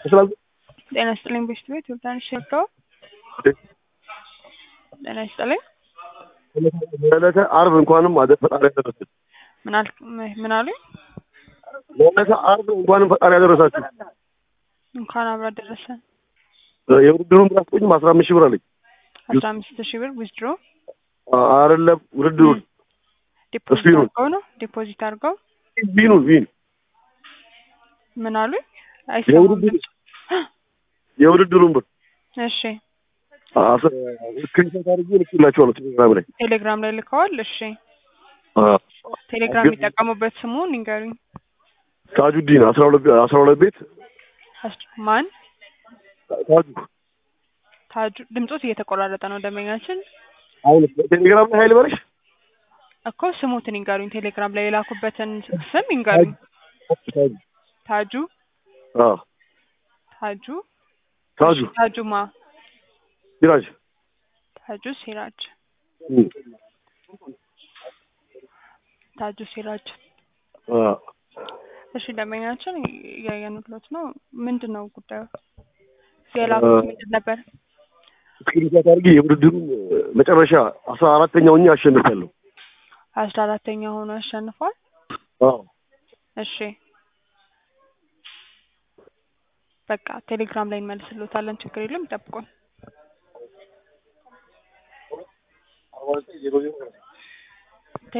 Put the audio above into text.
ስላል ጤና ይስጥልኝ ቤስት ቤት ዮርዳኖስ ሸርተው ጤና ይስጥልኝ ለዕለተ ዓርብ እንኳንም አደ ፈጣሪ ያደረሰን ምን አልክ ምን አሉኝ ለዕለተ ዓርብ እንኳንም ፈጣሪ ያደረሳችሁ። እንኳን አብራ ደረሰን የውድድሩን ብር አስቆኝም አስራ አምስት ሺህ ብር አለኝ። አስራ አምስት ሺህ ብር ዊዝድሮ አይደለም ውድድሩን ዲፖዚት እሱ ይሁን። አድርገው ነው ዲፖዚት አድርገው ቢኑን ቢን ምን አሉኝ አይሰማም የውድድሩ ድምፁ የውድድሩን ብር እሺ ስክሪንሾት አድርጌ ልክላቸዋለሁ ቴሌግራም ላይ ቴሌግራም ላይ ልከዋል እሺ ቴሌግራም የሚጠቀሙበት ስሙን ንገሩኝ ታጁዲን አስራ ሁለት አስራ ሁለት ቤት አስ- ማን ታጁ ታጁ ድምፆት እየተቆራረጠ ነው ደንበኛችን አሁን ቴሌግራም ላይ ሀይል በለሽ እኮ ስሙትን ይንገሩኝ ቴሌግራም ላይ የላኩበትን ስም ይንገሩኝ ታጁ ታጁ አዎ ታጁ ታጁ ታጁማ ሲራጅ ታጁ ሲራጅ እም፣ ታጁ ሲራጅ አዎ እሺ ደንበኛችን እያየንሎት ነው ምንድን ነው ጉዳዩ የላኩት ምንድን ነበር ስክሪንሾት አድርጌ የውድድሩን መጨረሻ አስራ አራተኛው እኛ አሸንፊያለሁ። አስራ አራተኛ ሆኖ ያሸንፏል አዎ እሺ በቃ ቴሌግራም ላይ እንመልስሎታለን ችግር የለም ይጠብቁን